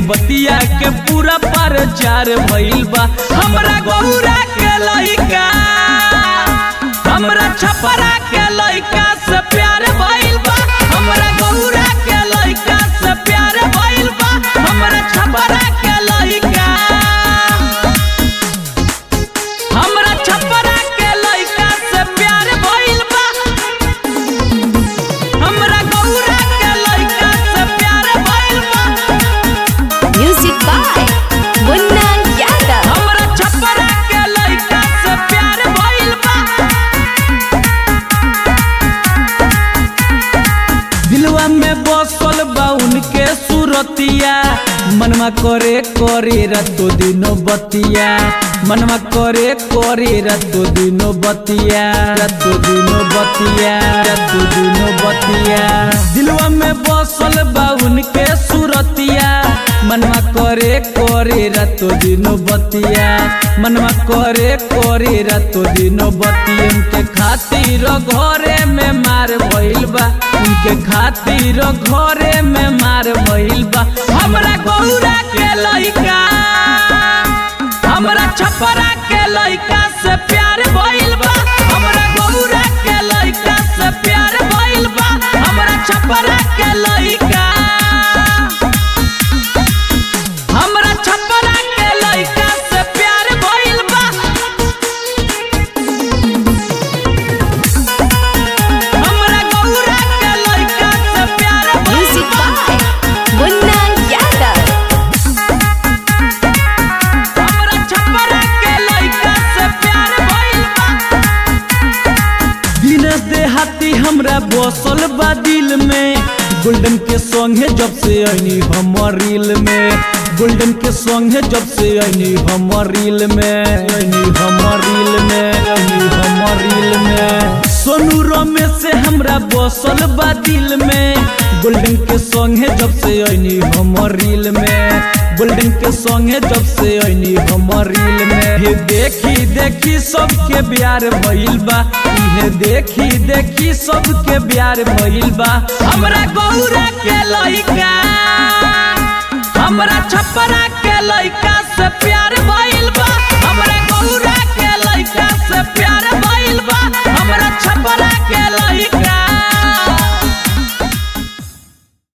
बतिया के पूरा प्रचार भइल बा हमरा गौरा के लइका हमरा छपरा के लइका से प्यार भइल बा हमरा गौरा के लइका से प्यार भइल बा हमरा छपरा के लइका हमरा छपरा के लइका से प्यार भइल बा हमरा गौरा के लइका से प्यार भइल बा Music by Munna Yadav. हमरा छपरा के लइका से प्यार भइल बा दिलवा में बसल बा उनके सुरतिया मनवा करे करे रातो दिनो बतिया मनवा करे करे रातो दिनो बतिया रातो दिनो बतिया रातो दिनो बतिया दिलवा में बसल बा उनके सुरतिया मनवा करे करे रातो दिनो बतिया मनवा करे करे रातो दिनो बतिया उनके खातिर घरे में मार भइल बा उनके खातिर घरे में मार भइल बा हमरा गौरा के लइका हमरा छपरा के लइका से प्यार भइल बा हमरा गौरा के लइका से प्यार भइल बा हमरा छपरा के लइका हमरा छपरा के लइका से प्यार भइल बा हमरा गौरा के लइका से प्यार भइल Music बा by Munna Yadav. हमरा छपरा के लइका से प्यार भइल बा दिनेश देहाती हमरा बसल बा दिल में गोल्डन के संगे जब से आईनी हमर रील में गोल्डन के संगे जब से आईनी हमर रील में आईनी हमर रील में आईनी हमर रील में सोनू रमेश से हमरा बसल बा दिल में गोल्डन के संगे जब से आईनी हमर रील में गोल्डन के संगे जब से आईनी हमर रील में हे देखी देखी सबके प्यार भइल बा इहे देखी देखी सबके प्यार भइल बा हमरा गौरा के लइका हमरा छपरा के लइका से प्यार